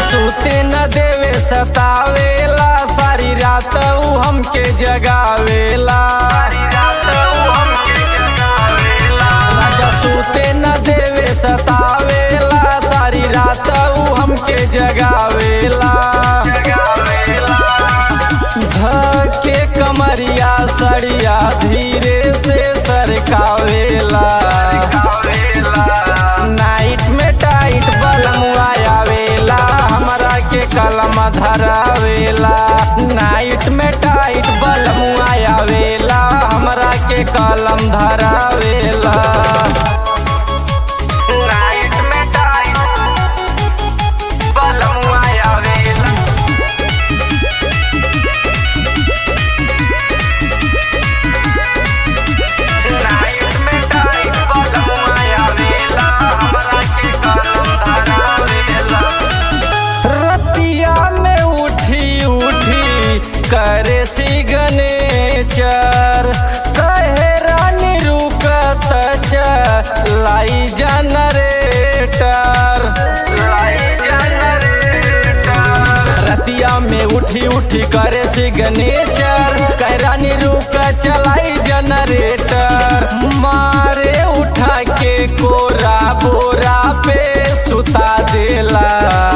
सूते न देवे सतावेला सारी रात ऊ हमके जगावेला राजा सूते न देवे सतावेला सारी रात ऊ हमके जगावेला धके कमरिया सड़िया धीरे से सरकावेला नाइट में टाइट बलमुआ आवेला हमरा के कलम धरावेला नाइट में टाइट बलमुआ आवेला हमरा के कलम धरावेला नाइट में टाइट बलमुआ आवेला नाइट में टाइट बलमुआ आवेला हमरा के कलम धरावेला रतिया में उठी उठी करे सी गनेचर कहे रानी रुकत लाई जनरेटर लाई जनरेटर रतिया में उठी उठी करे सी गनेचर कहे रानी रुक चलाई जनरेटर मारे उठा के कोरा बोरा पे सुता देला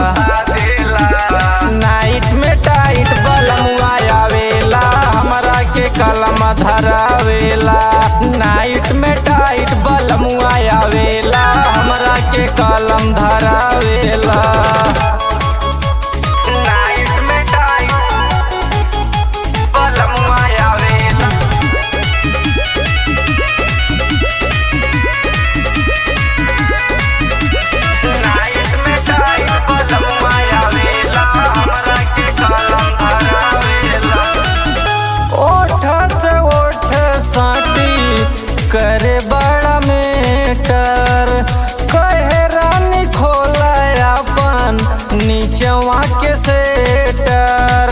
नाइट में टाइट बलमुआ आवेला हमरा के कलम धरावेला नाइट में टाइट बलमुआ आवेला हमरा के कलम धरावेला नाइट में टाइट बलमुआ आवेला नाइट में टाइट बलमुआ आवेला हमरा के कलम धरावेला ओठ से ओठ साटी करे बड़ा मेटर कहे रानी खोला अपन नीचवा के सेटर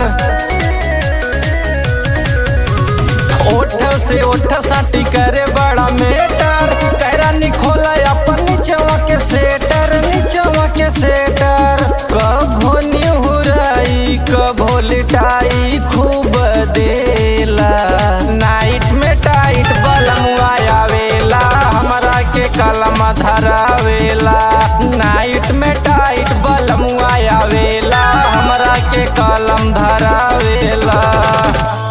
ओठ से ओठ साटी करे बड़ा मेटर कहे रानी खोला अपन नीचवा के सेटर नीचवा के सेटर कभो निहुराई कभो लिटाई खूब देला नाइट में टाइट बलमुआ आवेला हमरा के कलम धरावेला नाइट में टाइट बलमुआ आवेला हमरा के कलम धरावेला